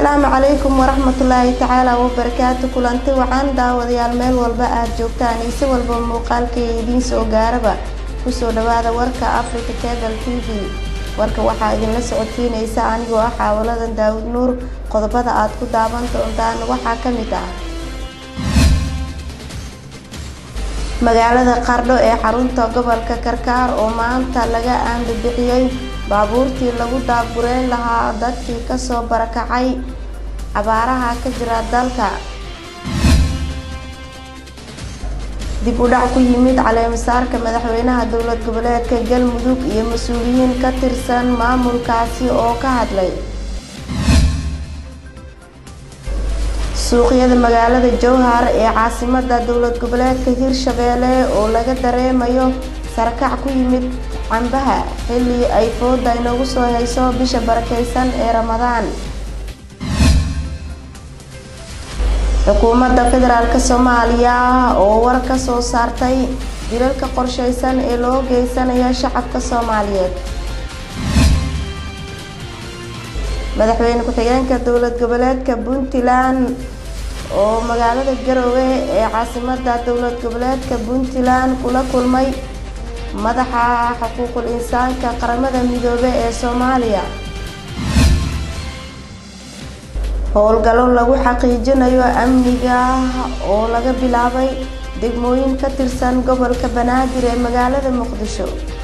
asalaamu calaykum waraxmatullaahi tacaala wabarakaatu kulanti wacan daawadayaal meel walba aad joogtaan iyo si walba muuqaalkay idiin soo gaaraba kusoo dhawaada warka africa cable t v warka waxaa idinla socodsiinaysa anigoo ah xaawaladan daawud nuur qodobada aad ku daawan doontaan waxaa ka mid ah magaalada qardho ee xarunta gobolka karkaar oo maanta laga aandabixiyey baabuurtii lagu daabureyn lahaa dadkii kasoo barakacay abaaraha ka jira dalka dib u dhac ku yimid caleemasaarka madaxweynaha dowlad goboleedka galmudug iyo mas-uuliyiin ka tirsan maamulkaasi oo ka hadlay suuqyada magaalada jowhar ee caasimada dowlad goboleedka hirshabeelle oo laga dareemayo sarakac ku yimid cambaha xilli ay fooda inoogu soo hayso bisha barakeysan ee ramadaan xukuumadda federaalk soomaaliya oo war ka soo saartay dilalka qorsheysan ee loo geysanayo shacabka soomaaliyeed madaxweyne ku-xigeenka dowlad goboleedka puntland oo magaalada garowe ee caasimada dowlad goboleedka puntland kula kulmay madaxa xuquuqul insaanka qaramada midoobe ee soomaaliya howlgallo lagu xaqiijinayo amniga oo laga bilaabay degmooyin ka tirsan gobolka banaadir ee magaalada muqdisho